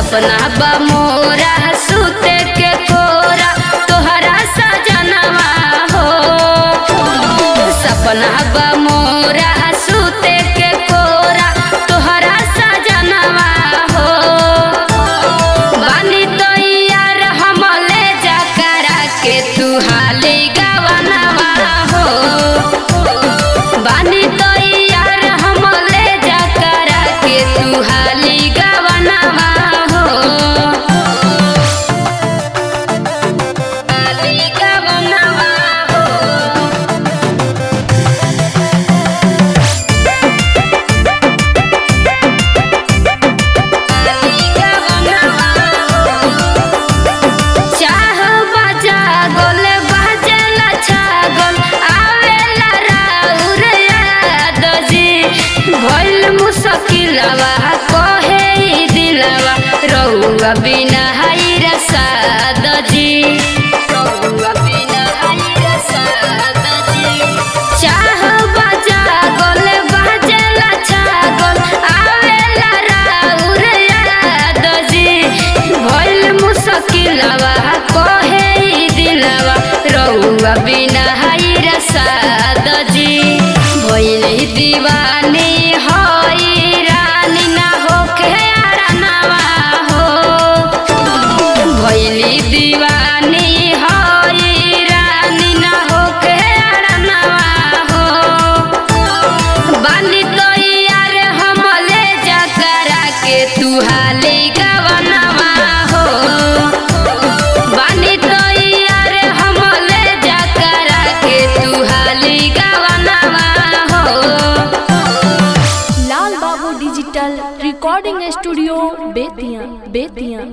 सपना बा मोरा सुते के कोरा तोहरा सजनवा हो सपना बा मोरा सुते के कोरा तोहरा सजनवा हो बानी तो यार हम ले जा करा के तू हाली गवनवा हो बानी तो यार हम ले जा करा के तू हाली गवनवा हो हाली गवनवा हो चाह बजा गोल बजला छागल आवेला राउर याद जी भइल मुश्किलवा कहे ई दिलवा रउआ बिना हाइरा साद जी रउआ बिना हाइरा साद जी चाह बजा गोल बजला छागल आवेला राउर याद जी भइल मुश्किलवा कहे ई दिलवा रउआ बिना हाइरा साद जी भइल दीवानी हई रानी ना होखे आरानवा हो भइली दीवानी हई रानी ना होके अड़नवा हो बानी तो यार हम ले जा करा के तू हाली गवनवा हो बानी तो यार हम ले जा करा के तू हाली गवनवा हो Lal Babu digital recording studio Bettiah Bettiah